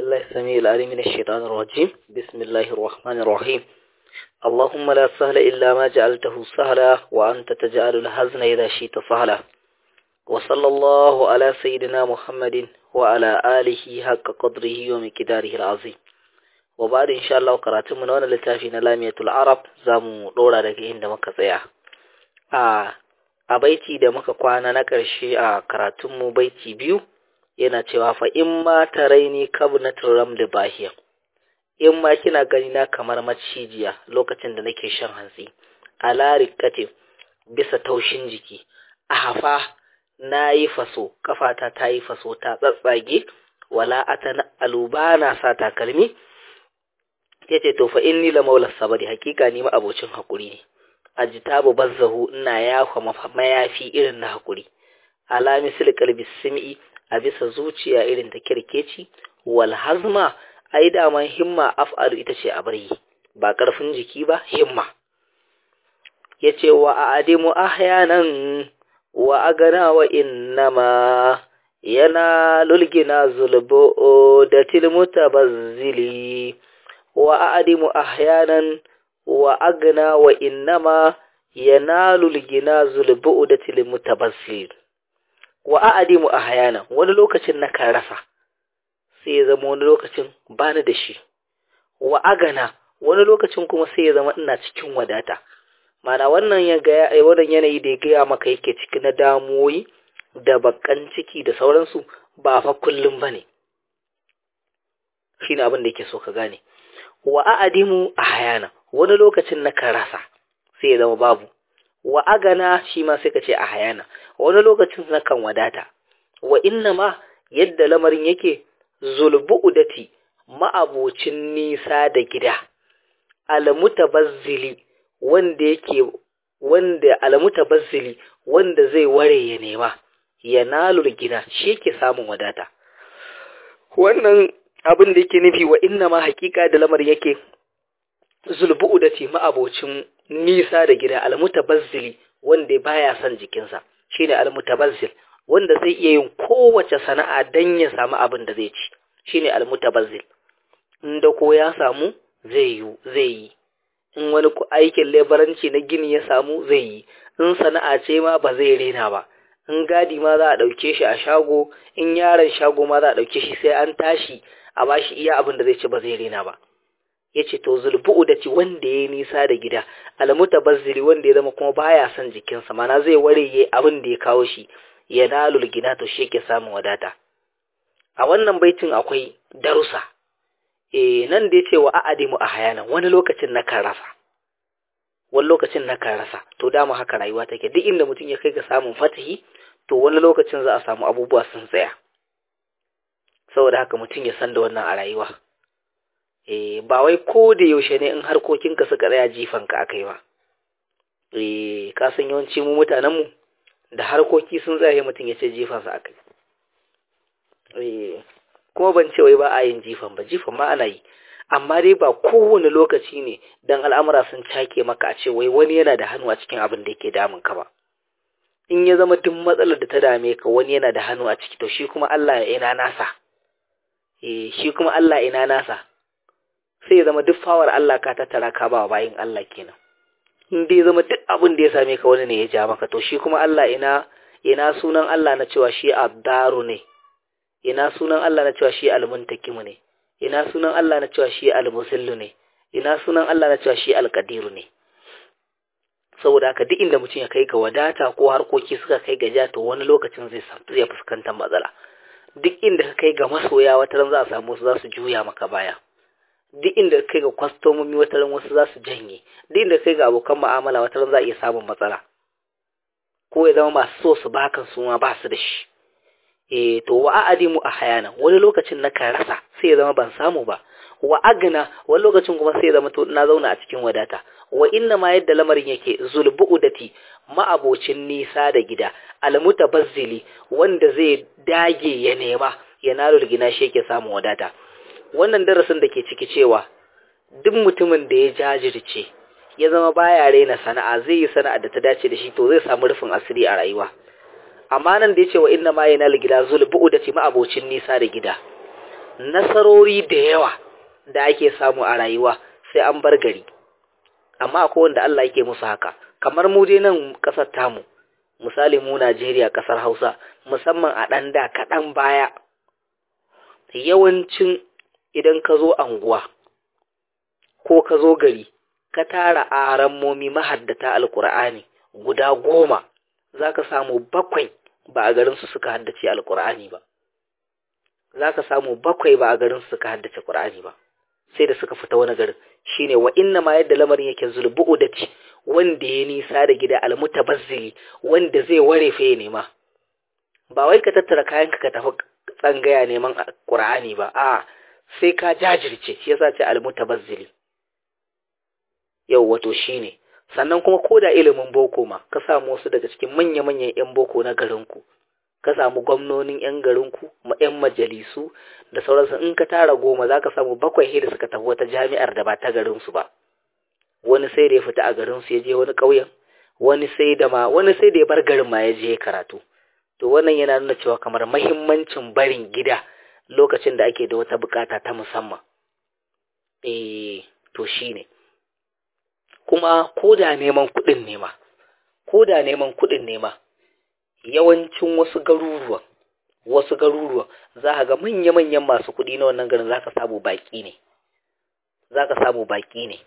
بالله السميع العليم من الشيطان الرجيم بسم الله الرحمن الرحيم اللهم لا سهل إلا ما جعلته سهلا وأنت تجعل الحزن إذا شئت سهلا وصلى الله على سيدنا محمد وعلى آله حق قدره ومقداره العظيم وبعد إن شاء الله قرأت من وانا لتافينا لامية العرب زامو دورا لكي عند مكة آه a baiti da muka kwana na ƙarshe a karatunmu baiti biyu yana cewa fa in ma taraini kabnatul ramd bahiya in ma kina gani na kamar macijiya lokacin da nake shan hantsi ala rikatin bisa taushin jiki a hafa na yi faso kafata ta yi faso ta tsatsage wala atana alubana sa takalmi yace to fa inni la maula sabari hakika ni ma abocin hakuri ne ajtabu bazzahu ina yafa mayafi irin na hakuri ala misal qalbi sim'i a bisa zuciya irin ta kirkeci wal hazma ai daman himma af'alu ita ce a bari ba karfin jiki ba himma yace wa adimu ahyanan wa agana wa innama yana lulgina zulbu da tilmutabazzili wa adimu ahyanan wa agna wa innama yanalu ligina zulbu da tilmutabazzil wa a'adimu ahyana wani lokacin na kan rasa sai ya zama wani lokacin bani da shi wa agana wani lokacin kuma sai ya zama ina cikin wadata mana wannan ya ga wannan yanayi da ya gaya maka yake ciki na damuwoyi da bakan ciki da sauransu ba fa kullum bane shine abin da yake so ka gane wa a'adimu ahyana wani lokacin na kan rasa sai ya zama babu wa agana shi ma sai ka ce a hayana wani lokacin na kan wadata wa inna ma yadda lamarin yake zulbu'udati ma'abocin nisa da gida almutabazzili wanda yake wanda almutabazzili wanda zai ware ya nema ya nalul gina shi yake samun wadata wannan abin da yake nufi wa inna ma hakika da lamar yake zulbu'u da ce ma'abocin nisa da gida almutabazzili wanda baya son jikinsa shine almutabazzil wanda zai iya yin kowace sana'a dan ya samu abin da zai ci shine almutabazzil inda ko ya samu zai yi zai yi in wani aikin lebaranci na gini ya samu zai yi in sana'a ce ma ba zai rena ba in gadi ma za a ɗauke shi a shago in yaron shago ma za a ɗauke shi sai an tashi a bashi iya abin da zai ci ba zai rena ba yace to zulbu'u da ci wanda ya nisa da gida almutabazziri wanda ya zama kuma baya son jikinsa mana zai ware abin da ya kawo shi ya nalul gina to shi yake samun wadata a wannan baitin akwai darusa eh nan da yace wa a'adimu ahyana wani lokacin na kan rasa wani lokacin na kan rasa to dama haka rayuwa take duk inda mutum ya kai ga samun fatahi to wani lokacin za a samu abubuwa sun tsaya saboda haka mutum ya san da wannan a rayuwa eh ba wai ko da yaushe ne in harkokinka suka tsaya jifanka akai ba eh ka san yawanci mu mutanen mu da harkoki sun tsaya mutum ya ce jifansa akai eh kuma ban ce wai ba a yin jifan ba jifan ma ana yi amma dai ba kowane lokaci ne dan al'amura sun cake maka a ce wai wani yana da hannu a cikin abin da yake damun ka ba in ya zama duk matsalar da ta dame ka wani yana da hannu a ciki to shi kuma Allah ya ina nasa eh shi kuma Allah ina nasa sai ya zama duk fawar Allah ka tattara ka ba bayin Allah kenan in dai zama duk abin da ya same ka wani ne ya ja maka to shi kuma Allah ina ina sunan Allah na cewa shi addaru ne ina sunan Allah na cewa shi almuntakimu ne ina sunan Allah na cewa shi almusillu ne ina sunan Allah na cewa shi alqadiru ne saboda haka duk inda mutum ya kai ga wadata ko harkoki suka kai ga ja to wani lokacin zai zai fuskantar matsala duk inda ka kai ga masoya wata ran za a samu su za su juya maka baya duk inda kai ga kwastomomi wata ran wasu za su janye duk inda kai ga abokan mu'amala wata ran za a iya samun matsala ko ya zama masu so su baka su ma ba su da shi eh to wa a'adimu a hayana wani lokacin na kan rasa sai ya zama ban samu ba wa agna wani lokacin kuma sai ya zama to na zauna a cikin wadata wa inna ma yadda lamarin yake zulbu'udati ma'abocin nisa da gida almutabazzili wanda zai dage ya nema ya nalo gina shi yake samun wadata wannan darasin da ke ciki cewa duk mutumin da ya jajirce ya zama baya raina sana'a zai yi sana'a da ta dace da shi to zai samu rufin asiri a rayuwa amma nan da yace wa inna ma yana gida zulbu da ce ma'abocin nisa da gida nasarori da yawa da ake samu a rayuwa sai an bar gari amma akwai wanda Allah yake musu haka kamar mu dai nan kasar tamu misali mu Najeriya kasar Hausa musamman a ɗan da kaɗan baya yawancin idan ka zo anguwa ko ka zo gari ka tara arammomi mahaddata alkur'ani guda goma za ka samu bakwai ba a garinsu suka haddace alkur'ani ba za ka samu bakwai ba a garinsu suka haddace ƙur'ani ba sai da suka fita wani garin shine wa inna ma yadda lamarin yake zulbu'u da ci wanda ya nisa da gida almutabazzili wanda zai ware fa ya nema ba wai ka tattara kayanka ka tafi tsangaya neman ƙur'ani ba a sai ka jajirce shi yasa ce almutabazzili yau wato shine sannan kuma ko da ilimin boko ma ka samu wasu daga cikin manya-manyan 'yan boko na garinku ka samu gwamnonin 'yan garinku ma 'yan majalisu da sauransu in ka tara goma za ka samu bakwai da suka tafi wata jami'ar da ba ta garinsu ba wani sai da ya fita a garinsu ya je wani ƙauyen wani sai da ma wani sai da ya bar garin ma ya je karatu to wannan yana nuna cewa kamar mahimmancin barin gida lokacin da ake da wata bukata ta musamman eh to shine kuma ko da neman kuɗin nema ko da neman kuɗin nema yawancin wasu garuruwan wasu garuruwan za ka ga manya-manyan masu kuɗi na wannan garin za ka samu baƙi ne za ka samu baƙi ne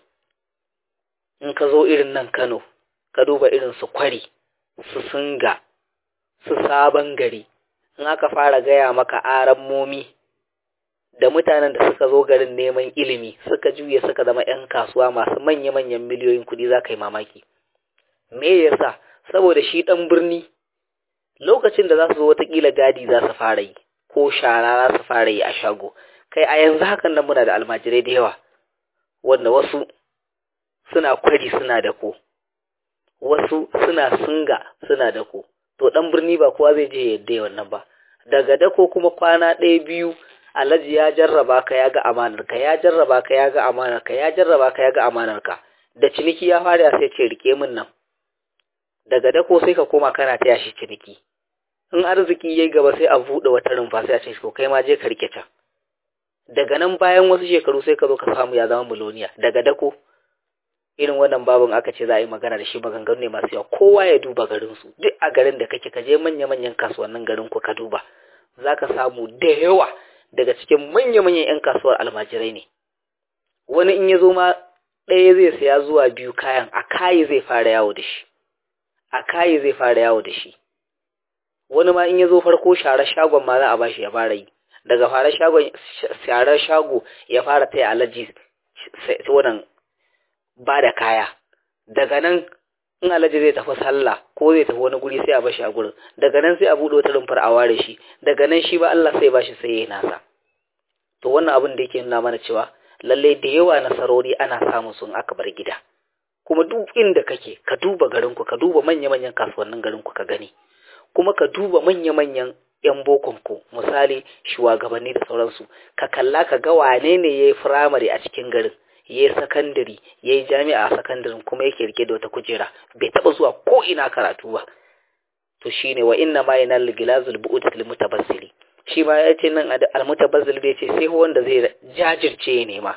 in ka zo irin nan kano ka duba irin su kwari su singa su sabon gari in aka fara gaya maka aran momi da mutanen da suka zo garin neman ilimi suka juya suka zama 'yan kasuwa masu manya-manyan miliyoyin kuɗi za ka yi mamaki me yasa saboda shi ɗan birni lokacin da za su zo watakila gadi za su fara yi ko shara za su fara yi a shago kai a yanzu hakan nan muna da almajirai da yawa wanda wasu suna kwari suna da ko wasu suna singa suna da ko to ɗan birni ba kowa zai je yadda wannan ba daga dako kuma kwana ɗaya biyu alhaji ya jarraba ka ya ga amanarka ya jarraba ka ya ga amanarka ya jarraba ka ya ga amanarka da ciniki ya fara sai ce rike min nan daga dako sai ka koma kana taya shi ciniki in arziki yayi gaba sai a buɗe wata rumfa sai a ce ko kai ma je ka rike can daga nan bayan wasu shekaru sai ka zo ka samu ya zama miloniya daga dako irin wannan babin aka ce za a yi magana da shi maganganu ne masu yawa kowa ya duba garinsu duk a garin da kake ka je manya-manyan kasuwannin garin ku ka duba za ka samu da yawa daga cikin manya-manyan 'yan kasuwar almajirai ne wani in ya zo ma ɗaya zai saya zuwa biyu kayan a kayi zai fara yawo da shi a kayi zai fara yawo da shi wani ma in ya zo farko share shagon ma za a bashi ya fara yi daga fara shagon share shago ya fara taya alaji wannan ba da kaya daga nan in alaji zai tafi sallah ko zai tafi wani guri sai a bashi a gurin daga nan sai a buɗe wata rumfar a ware shi daga nan shi ba Allah sai bashi sai ya nasa to wannan abin da yake nuna mana cewa lallai da yawa nasarori ana samun sun aka bar gida kuma duk inda kake ka duba garinku ka duba manya-manyan kasuwannin garinku ka gani kuma ka duba manya-manyan 'yan bokonku misali shugabanni da sauransu ka kalla ka ga wane ne ya yi firamare a cikin garin ya yi sakandare ya yi jami'a a sakandaren kuma yake rike da wata kujera bai taɓa zuwa ko ina karatu ba to shine wa inna ma yana ligilazul bu'ud lil mutabassili shi ma ya ce nan al mutabazzil bai ce sai wanda zai jajirce ya nema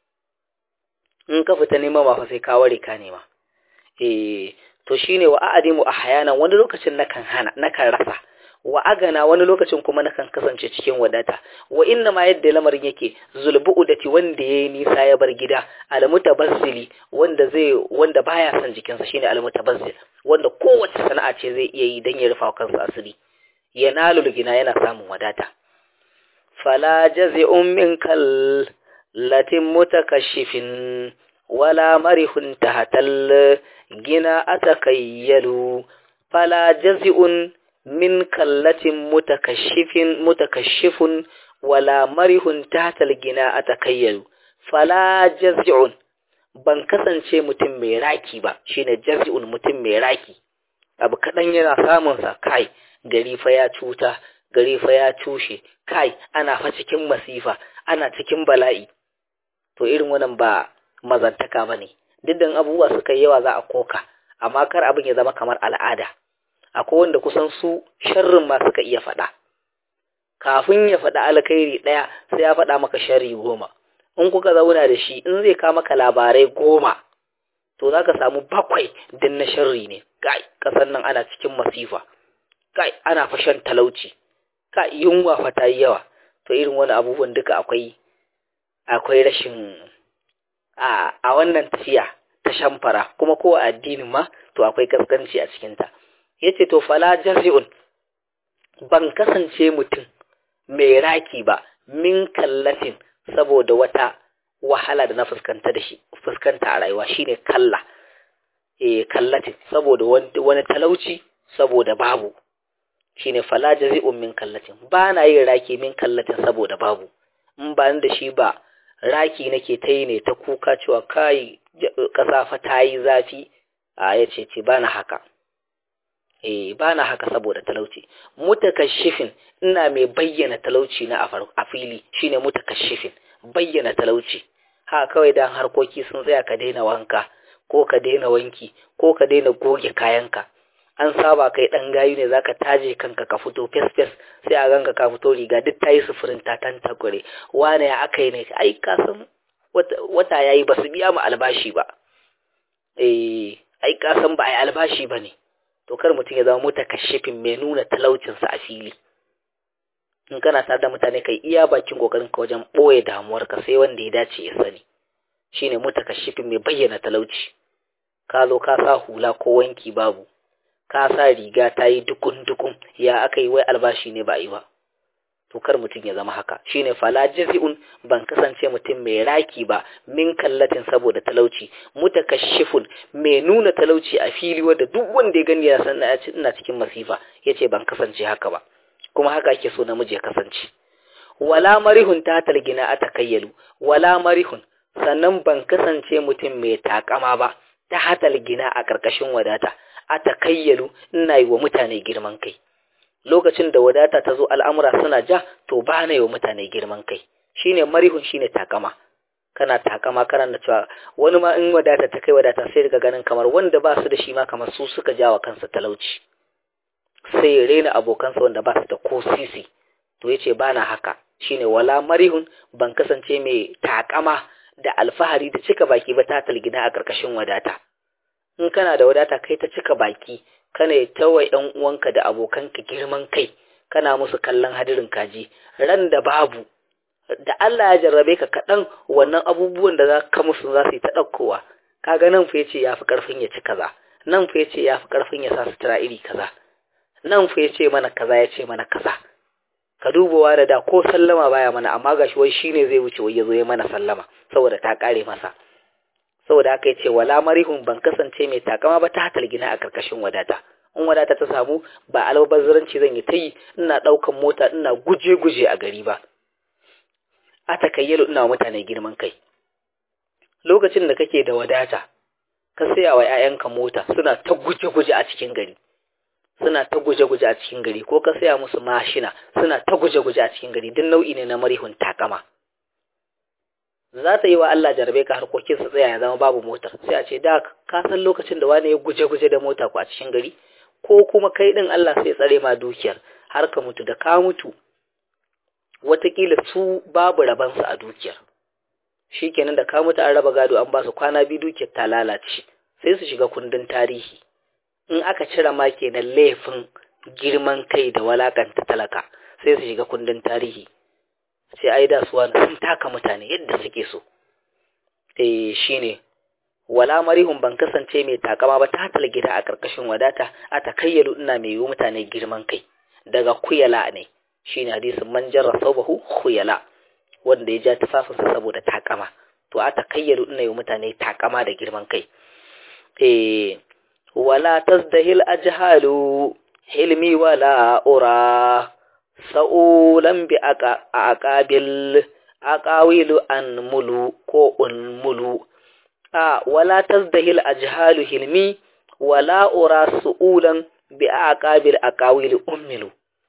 in ka fita nema ba fa sai ka ware ka nema eh to shine wa a'adimu ahyanan wani lokacin nakan hana nakan rasa wa agana wani lokacin kuma nakan kasance cikin wadata wa inna ma yadda lamarin yake zulbu'udati wanda yayi nisa ya bar gida almutabazzili wanda zai wanda baya son jikinsa shine almutabazzil wanda kowace sana'a ce zai iya yi dan ya rufa kansa asiri yanalu gina yana samun wadata fala jazi'un minkal latin mutakashifin wala marihun tahatal gina atakayyalu fala jazi'un min kallatin mutakashifin mutakashifun wala marihun tatal gina atakayyalu fala jazi'un ban kasance mutum mai raki ba shine jazi'un mutum mai raki abu kadan yana samun sa kai gari fa ya cuta gari fa ya cushe kai ana fa cikin masifa ana cikin bala'i to irin wannan ba mazantaka bane duk dan abubuwa suka yawa za a koka amma kar abin ya zama kamar al'ada akwai wanda kusan su sharrin ma suka iya faɗa kafin ya faɗa alkhairi ɗaya sai ya faɗa maka sharri goma in kuka zauna da shi in zai kawo maka labarai goma to za ka samu bakwai din na sharri ne kai ƙasar nan ana cikin masifa kai ana fashan talauci kai yunwa fa ta yi yawa to irin wani abubuwan duka akwai akwai rashin a a wannan tafiya ta shamfara kuma ko a addinin ma to akwai kaskanci a cikinta yace to fala jazi'un ban kasance mutum mai raki ba min kallatin saboda wata wahala da na fuskanta da shi fuskanta a rayuwa shine kalla eh kallatin saboda wani talauci saboda babu shine fala jazi'un min kallatin ba na yin raki min kallatin saboda babu in ba da shi ba raki nake ta yi ne ta kuka cewa kai kasa fa ta yi zafi a yace ce ba na haka eh ba na haka saboda talauci mutakashifin ina mai bayyana talauci na a fili shine mutakashifin bayyana talauci ha kawai dan harkoki sun tsaya ka daina wanka ko ka daina wanki ko ka daina goge kayanka an saba kai dan gayu ne zaka taje kanka ka fito fes fes sai a ganka ka fito riga duk tayi sufurin ta tan takure wane ya akai ne ai ka san wata, wata yayi basu biya mu albashi ba eh ai ka san ba ai albashi bane to kar mutum ya zama mutakashifin mai nuna talaucinsa a fili in kana tare da mutane kai iya bakin kokarin ka wajen boye damuwar ka sai wanda ya dace ya sani shine mutakashifin mai bayyana talauci ka zo ka sa hula ko wanki babu ka sa riga ta yi dukun dukun ya aka yi wai albashi ne ba yi ba to kar mutum ya zama haka shine fala jazi'un ban kasance mutum mai raki ba min kallatin saboda talauci mutakashifun mai nuna talauci a fili wanda duk wanda ya gani ya san ina cikin masifa yace ban kasance haka ba kuma haka ake so namiji ya kasance wala marihun ta talgina a takayyalu wala marihun sannan ban kasance mutum mai takama ba ta hatal gina a ƙarƙashin wadata a takayyalu ina yi wa mutane girman kai lokacin da wadata ta zo al'amura suna ja to ba na yi wa mutane girman kai shine marihun shine takama kana takama kana na cewa wani ma in wadata ta kai wadata sai daga ganin kamar wanda ba su da shi ma kamar su suka jawa kansa talauci sai ya rena abokansa wanda ba su da ko sisi to yace ba na haka shine wala marihun ban kasance mai takama da alfahari da cika baki ba ta talgina a ƙarƙashin wadata in kana da wadata kai ta cika baki kana tawa ɗan uwanka da abokanka girman kai kana musu kallon hadirin kaji ran da babu da Allah ya jarrabe ka kaɗan wannan abubuwan da za ka musu za su yi ta ɗaukowa kaga nan fa yace yafi ƙarfin ya ci kaza nan fa yace yafi ƙarfin ya sa sutura iri kaza nan fa yace mana kaza yace mana kaza ka dubawa da da ko sallama baya mana amma gashi wai shine zai wuce wai yazo ya mana sallama saboda ta kare masa saboda haka yace wala marihun ban kasance mai takama ba ta hatal gina a karkashin wadata in wadata ta samu ba albazzaranci zan yi ta yi ina daukan mota ina guje guje a gari ba a takayyalu ina mutane girman kai lokacin da kake da wadata ka saya wa 'ya'yanka mota suna ta guje guje a cikin gari suna ta guje-guje a cikin gari ko ka saya musu mashina suna ta guje-guje a cikin gari duk nau'i ne na marihun takama za ta yi wa Allah jarabe ka harkokin su tsaya ya zama babu motar sai a ce da ka san lokacin da wani ya guje-guje da mota ku a cikin gari ko kuma kai din Allah sai tsare ma dukiyar har ka mutu da ka mutu watakila su babu rabansu a dukiyar shikenan da ka mutu an raba gado an ba su kwana biyu dukiyar ta lalace sai su shiga kundin tarihi in aka cire ma kenan laifin girman kai da walakanta talaka sai su shiga kundin tarihi sai ai da suwa sun taka mutane yadda suke so eh shine wala marihun ban kasance mai takama ba ta gida a karkashin wadata a takayyalu ina mai yi mutane girman kai daga kuyala ne shine hadisin man jarra sabahu khuyala wanda ya ja tufafinsa saboda takama to a takayyalu ina yi mutane takama da girman kai eh ولا تزدهي الأجهال حلمي ولا أرى سؤولا بأقابل أقاويل أن ملو كو أن ملو آه ولا تزدهي الأجهال حلمي ولا أرى سؤولا بأقابل أقاويل أملو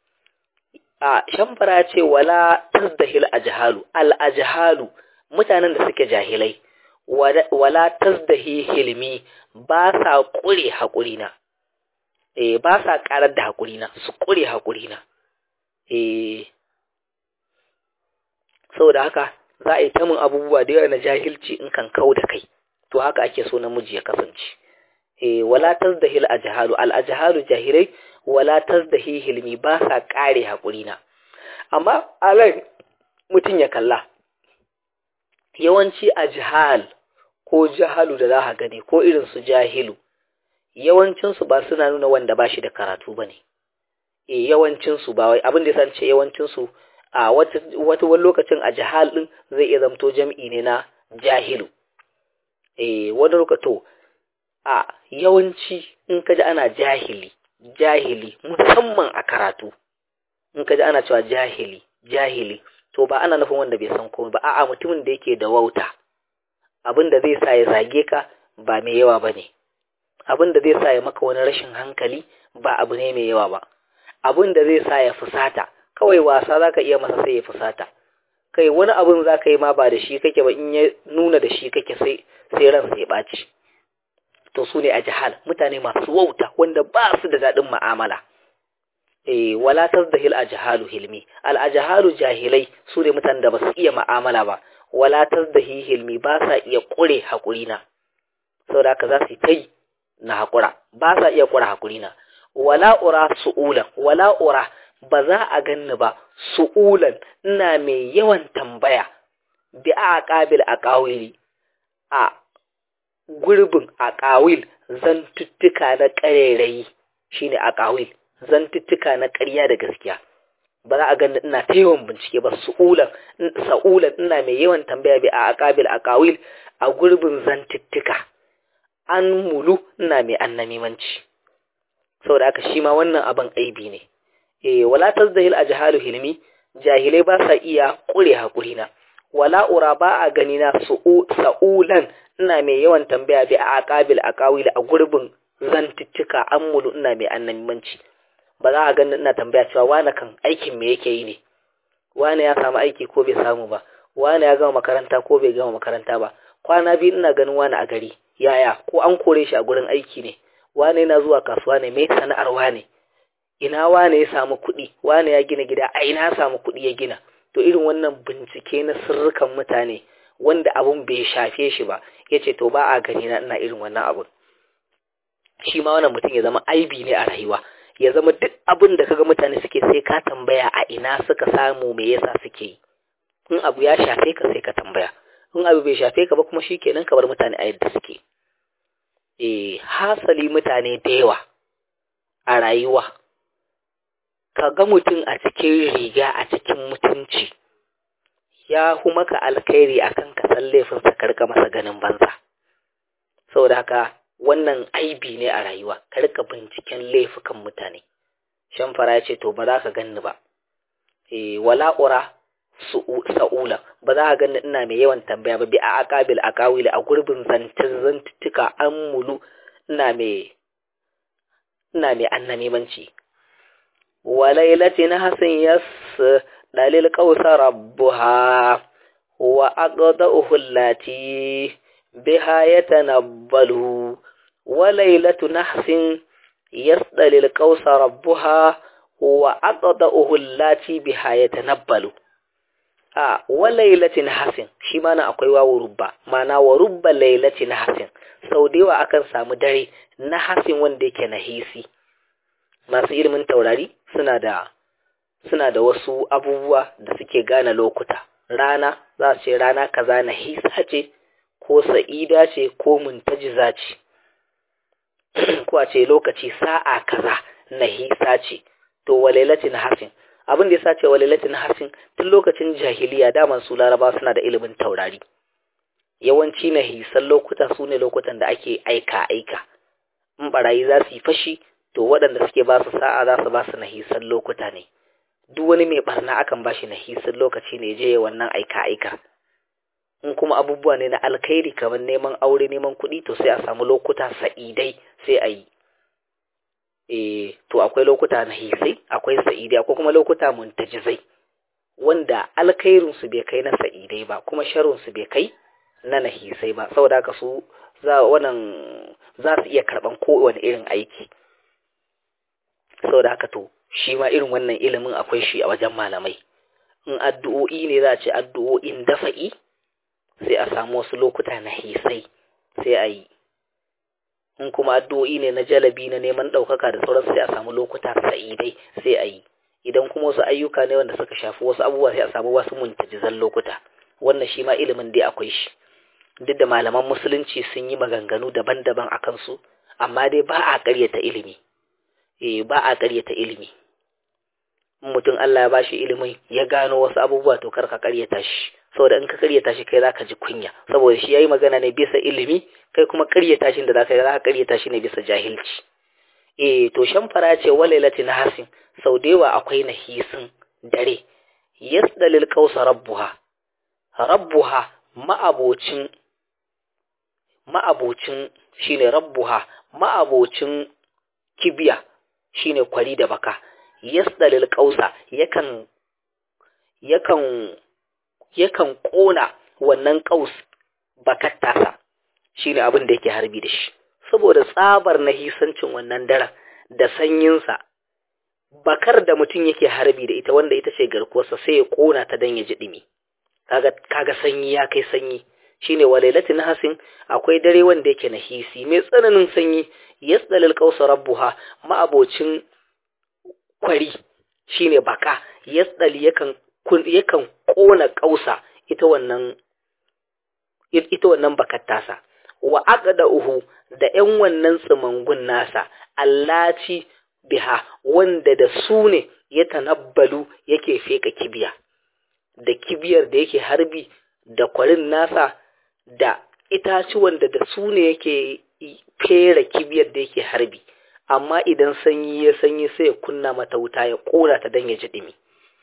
آه شمفرا ce wala tazdahil ajhalu al ajhalu mutanen da suke jahilai wala tazdahi hilmi ba sa ƙure haƙurina eh ba sa ƙarar da haƙurina su ƙure haƙurina eh saboda haka za a yi ta min abubuwa da yawa na jahilci in kan kau da kai to haka ake so namiji ya kasance eh wala tazdahil ajhalu al ajhalu jahilai wala tazdahi hilmi ba sa kare hakuri na amma alai mutun ya kalla yawanci ajhal ko jahalu da za ka gani ko irin su jahilu yawancin su ba suna nuna wanda ba shi da karatu bane eh yawancin su ba wai abin da yasa ce yawancin su a wata wata wani lokacin ajhal din zai iya zamto jam'i ne na jahilu eh wani lokaci a yawanci in kaji ana jahili jahili musamman a karatu in kaji ana cewa jahili jahili to ba ana nufin wanda bai san komai ba a'a mutumin da yake da wauta abin da zai sa ya zage ka ba mai yawa bane abin da zai sa ya maka wani rashin hankali ba abu ne mai yawa ba abin da zai sa ya fusata kawai wasa zaka iya masa sai ya fusata kai wani abin zaka yi ma ba da shi kake ba in ya nuna da shi kake sai sai ransa ya ɓaci to su ne a jihal mutane masu wauta wanda ba su da daɗin ma'amala eh wala tazdahil ajhalu hilmi al ajhalu jahilai su ne mutanen da ba su iya ma'amala ba wala tazdahi hilmi ba sa iya kure hakuri na saboda haka za su yi na hakura ba sa iya kure hakuri na wala ura su'ulan wala ura ba za a ganni ba su'ulan ina mai yawan tambaya bi a qabil aqawili a gurbin aqawil zantuttuka na ƙarerayi shine aqawil zantuttuka na ƙarya da gaskiya ba za a gani ina ta yawan bincike ba su'ulan sa'ulan ina mai yawan tambaya bi a aqabil aqawil a gurbin zantuttuka an mulu ina mai annamimanci saboda haka shi ma wannan abin aibi ne eh wala tazdahil ajhalu hilmi jahilai ba sa iya kure hakuri na wala ura ba a gani na sa'ulan ina mai yawan tambaya bi a aqabil aqawil a gurbin zantuttuka an mulu ina mai annamimanci ba za a gani ina tambaya cewa wane kan aikin me yake yi ne wane ya samu aiki ko bai samu ba wane ya gama makaranta ko bai gama makaranta ba kwana biyu ina ganin wane a gari yaya ko an kore shi a gurin aiki ne wane yana zuwa kasuwa ne mai sana'ar wane ina wane ya samu kuɗi wane ya gina gida a ina ya samu kuɗi ya gina to irin wannan bincike na sirrukan mutane wanda abun bai shafe shi ba ya ce to ba a gani na ina irin wannan abun shi ma wannan mutum ya zama aibi ne a rayuwa ya zama duk abin da kaga mutane suke sai ka tambaya a ina suka samu me yasa suke yi in abu ya shafe ka sai ka tambaya in abu bai shafe ka ba kuma shikenan ka bar mutane a yadda suke eh hasali mutane da yawa a rayuwa ka ga mutum a cikin riga a cikin mutunci ya hu maka alkhairi akan ka san laifinsa ka rika masa ganin banza saboda haka wannan aibi ne a rayuwa ka rika binciken laifukan mutane shamfara ya ce to ba za ka ganni ba e wala ura sa'ula ba za ka ganni ina mai yawan tambaya ba bi a aqabil aqawili a gurbin zantin zantuttuka an mulu ina mai ina mai annamimanci walailatin hasan yas dalil qausa rabbuha wa aqda'uhu allati biha yatanabbalu وليلة نحس يصدل القوس ربها وأقضأه اللاتي بها يتنبل آه وليلة نحس shi mana akwai wawo rubba mana wa rubba lailati nahasin sau da yawa akan samu dare nahasin wanda yake nahisi masu ilimin taurari suna da suna da wasu abubuwa da suke gane lokuta rana za su ce rana kaza nahisa ce ko sa'ida ce ko muntajiza ce ko a ce lokaci sa'a kaza na hisa ce to walailatin hasin abin da ya sace walailatin hasin tun lokacin jahiliya daman su laraba suna da ilimin taurari yawanci na hisan lokuta su ne lokutan da ake aika aika in barayi za su yi fashi to waɗanda suke ba su sa'a za su ba su na hisan lokuta ne duk wani mai barna akan ba shi na hisan lokaci ne je wannan aika aika in kuma abubuwa ne na alkhairi kamar neman aure neman kuɗi to sai a samu lokuta sa'idai sai a yi e to akwai lokuta na hisai akwai sa'idai akwai kuma lokuta muntajizai wanda alkhairinsu bai kai na sa'idai ba kuma sharrinsu bai kai na nahisai ba saboda haka su za wannan za su iya karɓan kowane irin aiki saboda haka to shi ma irin wannan ilimin akwai shi a wajen malamai in addu'o'i ne za a ce addu'o'in dafa'i sai a samu wasu lokuta na hisai sai a yi in kuma addu'o'i ne na jalabi na neman ɗaukaka da sauransu sai a samu lokuta sa'idai sai a yi idan kuma wasu ayyuka ne wanda suka shafi wasu abubuwa sai a samu wasu muntajizan lokuta wannan shi ma ilimin dai akwai shi duk da malaman musulunci sun yi maganganu daban-daban a kansu amma dai ba a ƙaryata ilimi eh ba a ƙaryata ilimi in mutum Allah ya bashi ilimin ya gano wasu abubuwa to kar ka ƙaryata shi saboda in ka ƙaryata shi kai zaka ji kunya saboda shi yayi magana ne bisa ilimi kai kuma ƙaryata shi da zaka yi zaka ƙaryata shi ne bisa jahilci eh to shamfara ce walailatin hasin sau da yawa akwai nahisin dare yasdalil qausa rabbuha rabbuha ma'abocin ma'abocin shine rabbuha ma'abocin kibiya shine kwari da baka yasdalil qausa yakan yakan yakan kona wannan qaus bakar tasa shine abin da yake harbi da shi saboda tsabar nahisancin wannan daren da sanyinsa bakar da mutum yake harbi da ita wanda ita ce garkuwarsa sai ya kona ta dan ya ji dimi kaga kaga sanyi ya kai sanyi shine walailatin hasin akwai dare wanda yake nahisi mai tsananin sanyi yasdalil qausa rabbuha ma'abocin kwari shine baka yasdali yakan yakan kona kausa ita wannan ita wannan bakar tasa wa aqda'uhu da ƴan wannan tsimangun nasa allaci biha wanda da su ne ya tanabbalu yake feka kibiya da kibiyar da yake harbi da kwarin nasa da itacuwan da da su ne yake fera kibiyar da yake harbi amma idan sanyi ya sanyi sai ya kunna mata wuta ya kora ta dan ya ji dimi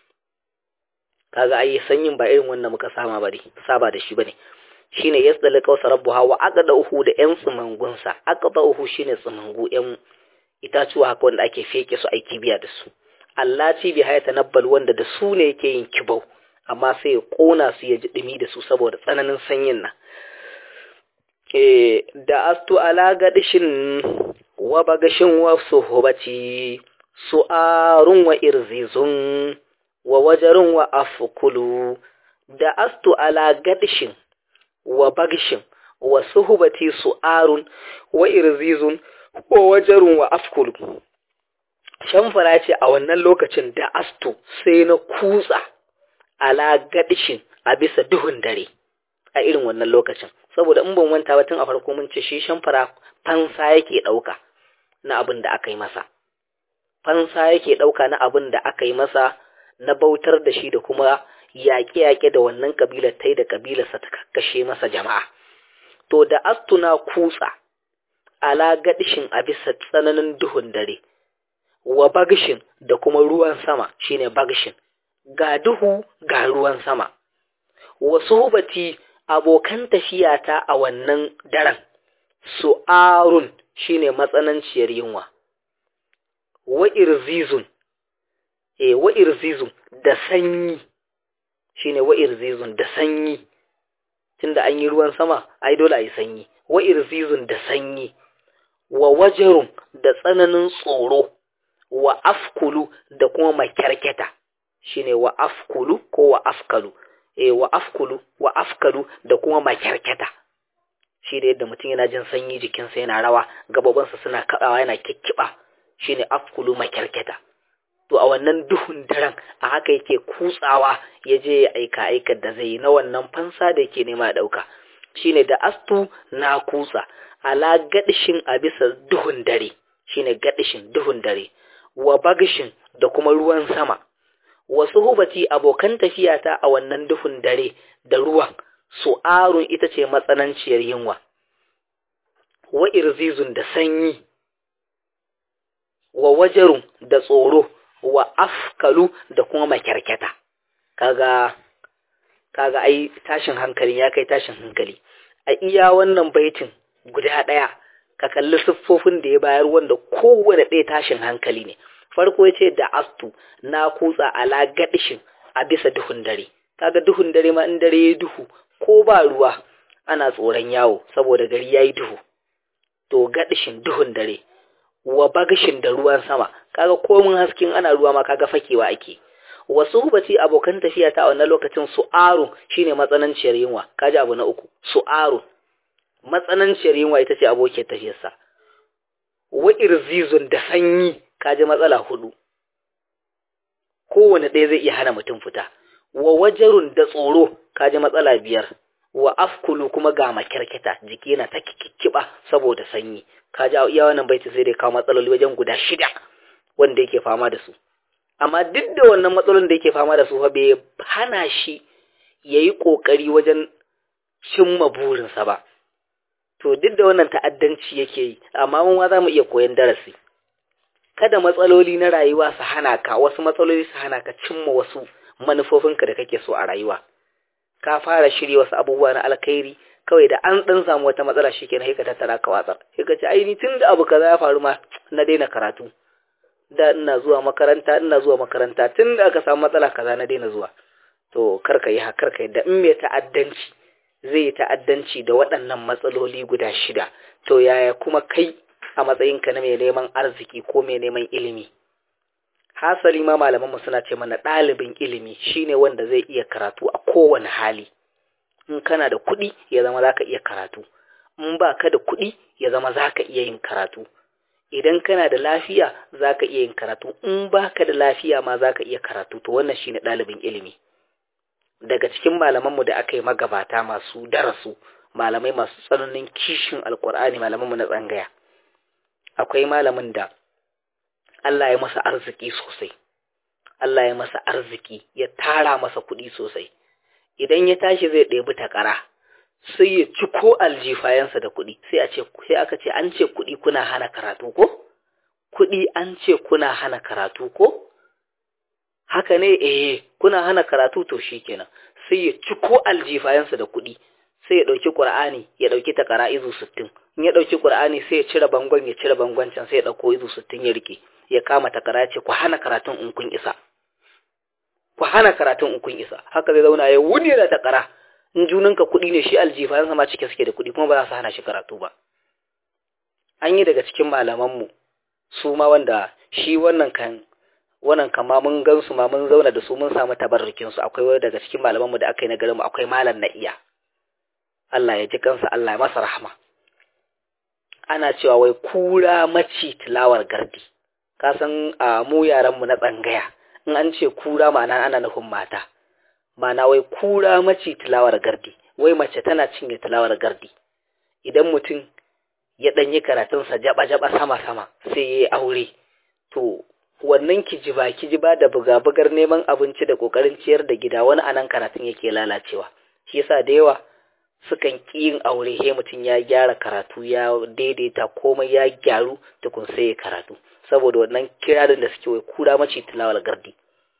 kaga ai sanyin ba irin wannan muka sama bane saba da shi bane shine yasdal qawsa rabbuha wa aqda'uhu da yan tsumangunsa aqda'uhu shine tsumangu yan itacuwa haka wanda ake feke su aiki biya da su Allah ci bi haya tanabbal wanda da su ne yake yin kibau amma sai ya kona su ya ji dumi da su saboda tsananin sanyin nan eh da astu ala gadishin wa bagashin wa suhbati su'arun wa irzizun wa wajarun wa afkulu da astu ala gadishin wa bagshin wa suhbati su'arun wa irzizun wa wajarun wa afkulu shamfara ce a wannan lokacin da astu sai na kutsa ala gadishin a bisa duhun dare a irin wannan lokacin saboda in ban wanta ba tun a farko mun ce shi shamfara fansa yake ɗauka na abin da aka yi masa fansa yake ɗauka na abin da aka yi masa na bautar da shi da kuma yaƙe-yaƙe da wannan ƙabilar ta yi da ƙabilarsa ta kakkashe masa jama'a to da astuna kutsa ala gadishin a bisa tsananin duhun dare wa bagishin da kuma ruwan sama shine bagishin ga duhu ga ruwan sama wasu hubati abokan tafiyata a wannan daren su'arun shine matsananciyar yunwa wa irzizun e wa irzizun da sanyi shine wa irzizun da sanyi tunda an yi ruwan sama ai dole ayi sanyi wa irzizun da sanyi wa wajarun da tsananin tsoro wa afkulu da kuma makyarketa shine wa afkulu ko wa afkalu e wa afkulu wa afkalu da kuma makyarketa shi da yadda mutum yana jin sanyi jikinsa yana rawa gababansa suna kaɗawa yana kikkiɓa shine afkulu makyarketa to a wannan duhun daren a haka yake kutsawa ya je ya aika aikar da zai yi na wannan fansa da yake nema ɗauka shine da astu na kutsa ala gadishin a bisa duhun dare shine gadishin duhun dare wa bagishin da kuma ruwan sama wasu hubati abokan tafiyata a wannan duhun dare da ruwan su'arun ita ce matsananciyar yunwa wa irzizun da sanyi wa wajarun da tsoro wa afkalu da kuma makyarkyata kaga kaga ai tashin hankali ya kai tashin hankali a iya wannan baitin guda ɗaya ka kalli siffofin da ya bayar wanda kowane ɗaya tashin hankali ne farko ya ce da astu na kutsa ala gadishin a bisa duhun dare kaga duhun dare ma in dare ya duhu ko ba ruwa ana tsoron yawo saboda gari ya yi duhu to gadishin duhun dare wa bagashin da ruwan sama kaga komin hasken ana ruwa ma kaga fakewa ake wasu hubati abokan tafiya ta a wannan lokacin su'aru shine matsananciyar yunwa kaji abu na uku su'aru matsananciyar yunwa ita ce abokiyar tafiyarsa wa irzizun da sanyi kaji matsala hudu kowane ɗaya zai iya hana mutum fita wa wajarun da tsoro kaji matsala biyar wa afkulu kuma ga makyarketa jiki na ta kikkiba saboda sanyi kaji iya wannan baiti sai dai kawo matsaloli wajen guda shida wanda yake fama da su amma duk da wannan matsalolin da yake fama da su fa bai hana shi yayi kokari wajen cimma burinsa ba to duk da wannan ta'addanci yake yi amma mun ma za mu iya koyan darasi kada matsaloli na rayuwa su hana ka wasu matsaloli su hana ka cimma wasu manufofinka da kake so a rayuwa ka fara shirya wasu abubuwa na alkhairi kawai da an dan samu wata matsala shikenan sai ka tattara ka watsar sai ka ce ai ni tunda abu kaza ya faru ma na daina karatu da ina zuwa makaranta ina zuwa makaranta tunda aka samu matsala kaza na daina zuwa to kar ka yi haka kar ka yadda in mai ta'addanci zai yi ta'addanci da waɗannan matsaloli guda shida to yaya kuma kai a matsayinka na mai neman arziki ko mai neman ilimi hasali ma malamanmu suna ce mana ɗalibin ilimi shine wanda zai iya karatu a kowane hali in kana da kuɗi ya zama za ka iya karatu in ba ka da kuɗi ya zama za ka iya yin karatu idan kana da lafiya za ka iya yin karatu in ba ka da lafiya ma za ka iya karatu to wannan shine ɗalibin ilimi daga cikin malamanmu da aka yi magabata masu darasu malamai masu tsananin kishin alkur'ani malamanmu na tsangaya akwai malamin da Allah ya masa arziki sosai Allah ya masa arziki ya tara masa kuɗi sosai idan ya tashi zai ɗebi takara sai ya ci ko aljifayensa da kuɗi sai a ce sai aka ce an ce kuɗi kuna hana karatu ko kuɗi an ce kuna hana karatu ko haka ne eh kuna hana karatu to shikenan sai ya ci ko aljifayensa da kuɗi sai ya ɗauki ƙur'ani ya ɗauki takara izu sittin in ya ɗauki ƙur'ani sai ya cire bangon ya cire bangon can sai ya ɗauko izu sittin ya rike ya kama takara ya ce ku hana karatun in kun isa ku hana karatun in kun isa haka zai zauna ya wuni da takara in junanka kuɗi ne shi aljifayensa ma cike suke da kuɗi kuma ba za su hana shi karatu ba an yi daga cikin malamanmu su ma wanda shi wannan kan wannan kama mun gan su ma mun zauna da su mun samu tabarrukin su akwai wani daga cikin malamanmu da aka yi na garin mu akwai malam na iya Allah ya ji kansa Allah ya masa rahama ana cewa wai kura maci tilawar gardi ka san a mu yaran mu na tsangaya in an ce kura ma'ana ana nufin mata ma'ana wai kura maci tilawar gardi wai mace tana cinye tilawar gardi idan mutum ya ɗanyi karatunsa jaba-jaba sama-sama sai ya yi aure to wannan kijiba kijiba da buga-bugar neman abinci da ƙoƙarin ciyar da gida wani anan karatun yake lalacewa shi yasa da yawa sukan ƙi yin aure he mutum ya gyara karatu ya daidaita komai ya gyaru tukun sai ya karatu saboda wannan kirarin da suke wai kura mace tilawar gardi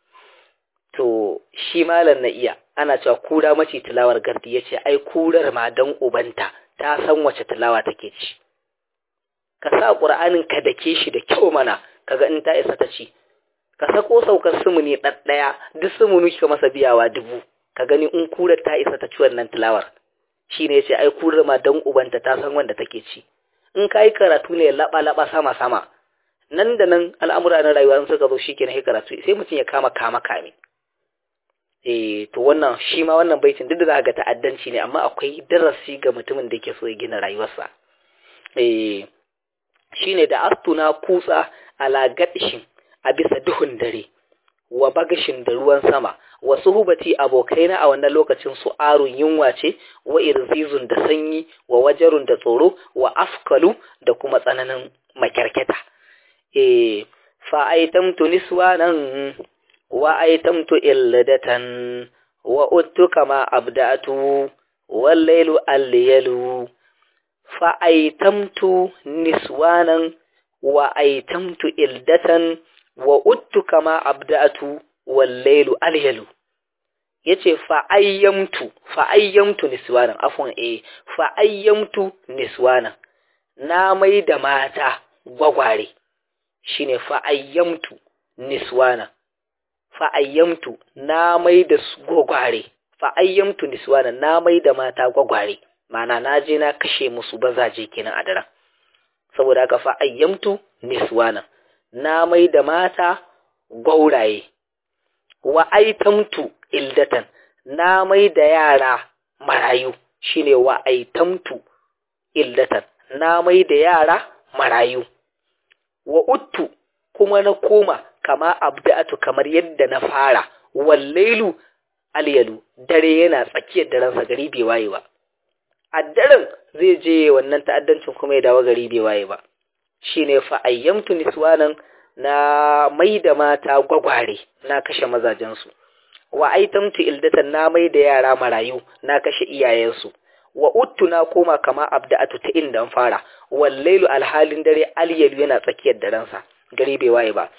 to shi malam na iya ana cewa kura mace tilawar gardi ya ce ai kurar ma dan ubanta ta san wace tilawa take ci ka sa ƙur'anin ka dake shi da kyau mana kaga in ta isa ta ci ka sako saukar sumuni ɗaɗɗaya duk sumuni ka masa biyawa dubu ka gani in kurar ta isa ta ci wannan tilawar shi ne ce ai kurar ma dan ubanta ta san wanda take ci in ka yi karatu ne laɓa laɓa sama sama nan da nan al'amura na rayuwa in suka zo shi kenan karatu sai mutum ya kama kama kame eh to wannan shi ma wannan baitin duk da za ga ta'addanci ne amma akwai darasi ga mutumin da yake so ya gina rayuwarsa eh shine da astuna kutsa ala gadishin a bisa duhun dare wa bagashin da ruwan sama wa suhubati abokaina a wannan lokacin su arun yunwa ce wa irzizun da sanyi wa wajarun da tsoro wa afkalu da kuma tsananin makyarketa eh fa aitamtu niswanan wa aitamtu illadatan wa uttu kama abdatu wal laylu al fa aitamtu niswanan wa aitamtu ildatan wa uttu kama abdatu wallailu alyalu yace fa ayyamtu fa ayyamtu niswanan afwan eh fa ayyamtu niswanan na mai da mata gwagware shine fa ayyamtu niswanan fa ayyamtu na mai da gwagware fa ayyamtu niswanan na mai da mata gwagware mana na je na kashe musu bazaje kenan a daren saboda haka fa ayyamtu niswana na mai da mata gauraye wa aitamtu ildatan na mai da yara marayu shine wa aitamtu ildatan na mai da yara marayu wa uttu kuma na koma kama abda'atu kamar yadda na fara wallailu alyalu dare yana tsakiyar darensa gari bai waye ba a daren zai je wannan ta'addancin kuma ya dawo gari bai waye ba shine fa ayyamtu niswanan na mai da mata gwagware na kashe mazajensu wa aitamtu ildatan na mai da yara marayu na kashe iyayensu wa uttu na koma kama abda'atu ta inda fara wallailu alhalin dare alyalu yana tsakiyar darensa gari bai waye ba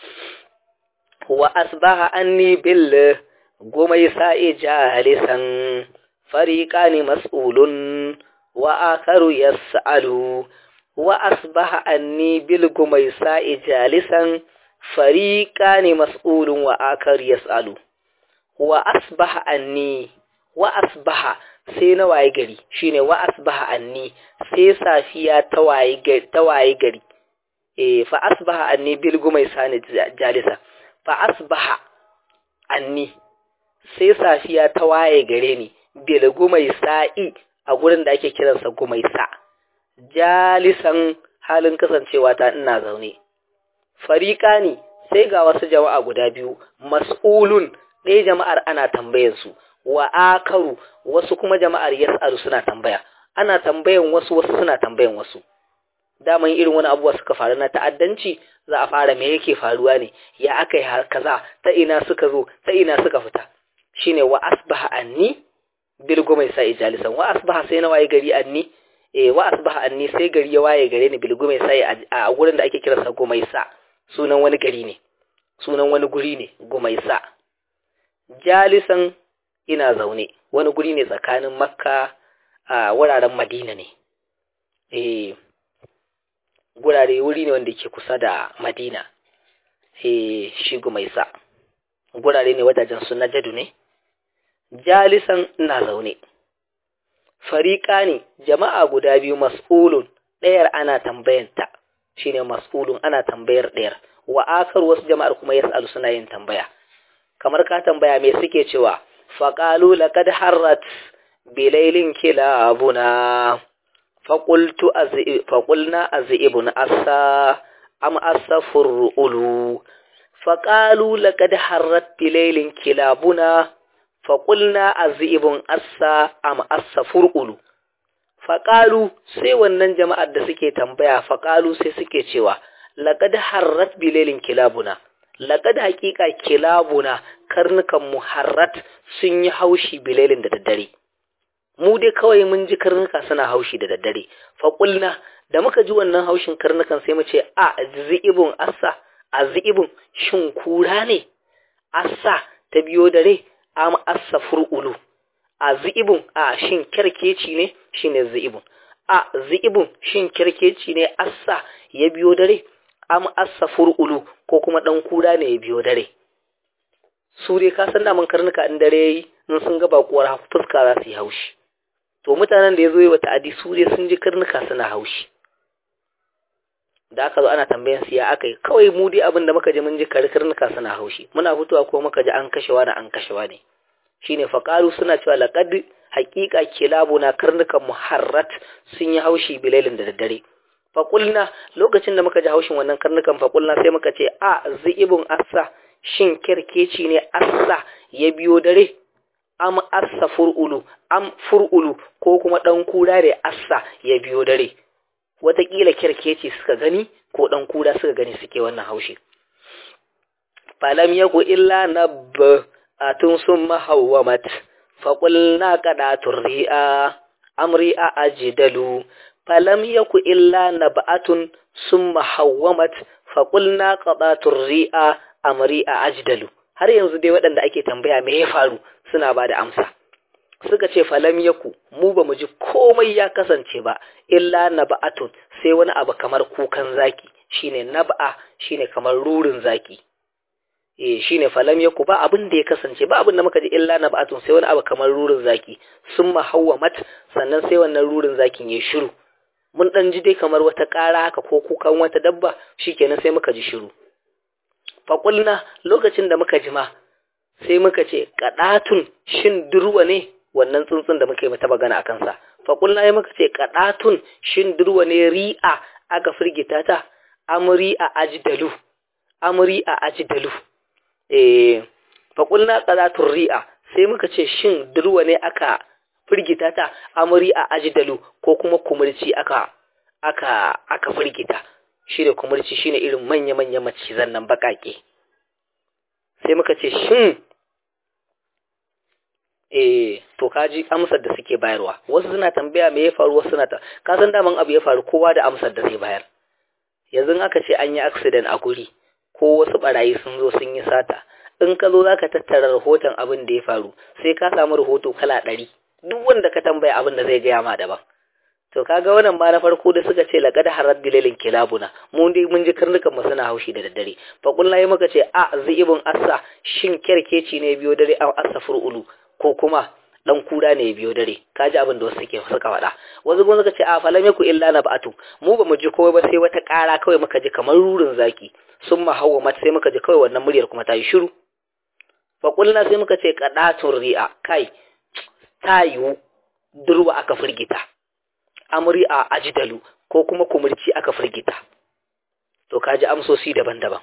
wa asbaha anni bil gomai sa'i jalisan fariqani mas'ulun wa akaru yas'alu wa asbaha anni bil gomai sa'i jalisan fariqani mas'ulun wa akaru yas'alu wa asbaha anni wa asbaha sai na waye gari shine wa asbaha anni sai safiya ta waye gari ta waye gari eh fa asbaha anni bil gumai sani jalisa fa asbaha anni sai safiya ta waye gare ni bil gumai sa'i a gurin da ake kiransa gumai sa jalisan halin kasancewa ta ina zaune fariqani sai ga wasu jama'a guda biyu mas'ulun ɗaya jama'ar ana tambayar su wa akaru wasu kuma jama'ar yas'alu suna tambaya ana tambayan wasu wasu suna tambayan wasu daman irin wani abubuwa suka faru na ta'addanci za a fara me yake faruwa ne ya aka yi kaza ta ina suka zo ta ina suka fita shine wa asbaha anni bil gumai sa ijalisan wa asbaha sai na waye gari anni eh wa asbaha anni sai gari ya waye gare ni bil gumai sa a gurin da ake kiransa gumai sa sunan wani gari ne sunan wani guri ne gumai sa jalisan ina zaune wani guri ne tsakanin makka a wuraren madina ne eh gurare wuri ne wanda ke kusa da madina eh shi gumaisa gurare ne wajajen su na jadu ne jalisan ina zaune fariƙa ne jama'a guda biyu mas'ulun ɗayar ana tambayanta shine mas'ulun ana tambayar ɗayar wa akar wasu jama'ar kuma yas'alu suna yin tambaya kamar ka tambaya me suke cewa faƙalu laƙad harrat bilailin kilabuna faƙulna a zi'ibun asa am asa fur'ulu faƙalu laƙad harrat bilailin kilabuna faƙulna a zi'ibun asa am asa fur'ulu faƙalu sai wannan jama'ar da suke tambaya faƙalu sai suke cewa laƙad harrat bilailin kilabuna laƙad haƙiƙa kilabuna karnukan muharrat sun yi haushi bilailin da daddare mu dai kawai mun ji karnuka suna haushi da daddare faƙulna da muka ji wannan haushin karnukan sai mu ce a zi'ibun assa a zi'ibun shin kura ne assa ta biyo dare am assa fur'ulu a zi'ibun a shin kerkeci ne shine zi'ibun a zi'ibun shin kerkeci ne assa ya biyo dare am assa fur'ulu ko kuma dan kura ne ya biyo dare su dai ka san daman karnuka in dare yayi in sun ga bakuwar fuska za su yi haushi to mutanen da ya zo yi wa ta'adi su dai sun ji karnuka suna haushi da aka zo ana tambayan su ya aka yi kawai mu dai abin da muka ji mun ji karnuka suna haushi muna fitowa ko muka ji an kashewa da an kashewa ne shine faqalu suna cewa laqad haqiqa kilabuna karnukan muharrat sun yi haushi bilailin da daddare faƙulna lokacin da muka ji haushin wannan karnukan faƙulna sai muka ce a zi'ibun assa shin kirkeci ne assa ya biyo dare am assa fur'ulu am fur'ulu ko kuma ɗan kura da assa ya biyo dare wataƙila kirkeci suka gani ko ɗan kura suka gani suke wannan haushi falam yaku illa nabba atun sun mahawwamat faƙulna kaɗatun ri'a amri a ajidalu falam yaku illa nab'atun summa hawwamat faqulna qadatur ri'a amri a ajdalu har yanzu dai waɗanda ake tambaya me ya faru suna ba da amsa suka ce falam yaku mu ba mu ji komai ya kasance ba illa nab'atun sai wani abu kamar kukan zaki shine nab'a shine kamar rurin zaki eh shine falam yaku ba abin da ya kasance ba abin da muka ji illa nab'atun sai wani abu kamar rurin zaki summa hawwamat sannan sai wannan rurin zakin ya shiru mun ɗan ji dai kamar wata ƙara haka ko kukan wata dabba shikenan sai muka ji shiru faƙulna lokacin da muka ji ma sai muka ce kadatun shin durwa ne wannan tsuntsun da muka yi mata magana a kansa faƙulla ya muka ce kadatun shin durwa ne ri'a aka firgita ta amri a ajdalu amri a ajdalu eh faƙulla kadatun ri'a sai muka ce shin durwa ne aka firgita ta amri a ajdalu ko kuma kumurci aka aka aka firgita shi da kumurci shine irin manya-manya macizan nan baƙaƙe sai muka ce shin eh to kaji amsar da suke bayarwa wasu suna tambaya me ya faru wasu suna ta ka san daman abu ya faru kowa da amsar da zai bayar yanzu aka ce an yi accident a guri ko wasu barayi sun zo sun yi sata in ka zo zaka tattara rahoton abin da ya faru sai ka samu rahoto kala ɗari duk wanda ka tambaya abin da zai gaya ma daban to kaga wannan ma na farko da suka ce laqad harad dilalin kilabuna mun dai mun ji karnukan mu suna haushi da daddare fa kullahi muka ce a zibun assa shin kerkeci ne biyo dare a asafur ulu ko kuma dan kura ne biyo dare kaji abin da wasu suke suka faɗa wasu kuma suka ce a falam yaku illa nabatu mu ba mu ji kowai ba sai wata ƙara kawai muka ji kamar rurin zaki sun ma hawa mata sai muka ji kawai wannan muryar kuma ta yi shiru fa kullahi sai muka ce qadatun ri'a kai ta yiwu durwa aka firgita amri a ajidalu ko kuma kumurci aka firgita to kaji amsosi daban-daban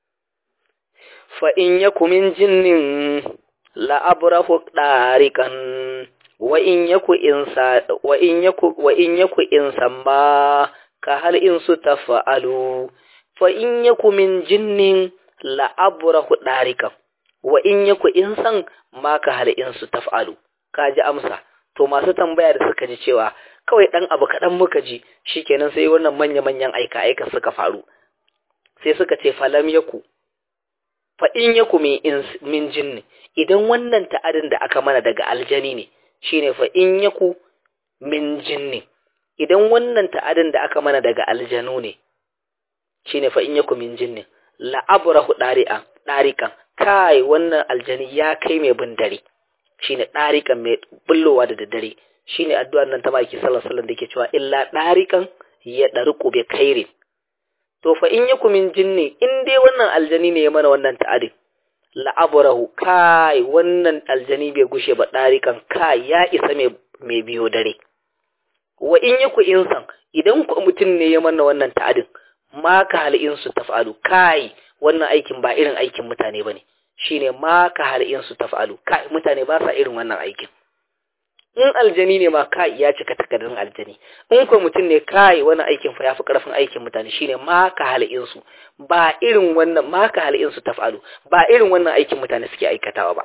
fa in yaku min jinnin la abrahu darikan wa in yaku insa wa in yaku wa in yaku insan ma ka hal in su tafa'alu fa in yaku min jinnin la abrahu darikan wa in yaku insan ma ka hal in su tafa'alu kaji amsa to masu tambaya da suka ji cewa kawai ɗan abu kaɗan muka ji shikenan sai wannan manya-manyan aika-aika suka faru sai suka ce falam yaku fa in yaku min jinni idan wannan ta'adin da aka mana daga aljani ne shine fa in yaku min jinni idan wannan ta'adin da aka mana daga aljanu ne shine fa in yaku min jinni la abrahu dari'an dariqan kai wannan aljani ya kai mai bin dare shine dariqan mai bullowa da daddare shine addu'ar nan ta maki sallallahu alaihi wasallam dake cewa illa dariqan ya dariqu bi khairin to fa in yakum min jinni in dai wannan aljani ne ya mana wannan ta'adin la abrahu kai wannan aljani bai gushe ba dariqan kai ya isa mai mai biyo dare wa in yaku insan idan ku mutum ne ya mana wannan ta'adin ma ka hal insu taf'alu kai wannan aikin ba irin aikin mutane bane shine ma ka hal insu taf'alu kai mutane ba sa irin wannan aikin in aljani ne ma kai ya cika takardun aljani in ko mutum ne kai wani aikin fa yafi karfin aikin mutane shine ma ka halin su ba irin wannan ma ka halin su tafalu ba irin wannan aikin mutane suke aikatawa ba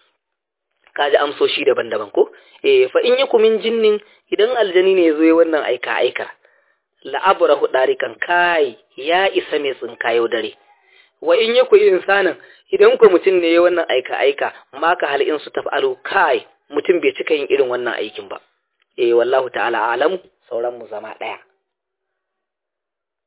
kaji amsoshi daban-daban ko eh fa in yakum min jinnin idan aljani ne yazo wannan aika aika la abrahu darikan kai ya isa mai tsinkayo dare wa in yaku insanan idan ko mutum ne ya wannan aika aika ma ka halin su tafalu kai mutum bai cika yin irin wannan aikin ba eh wallahu ta'ala alamu sauran mu zama daya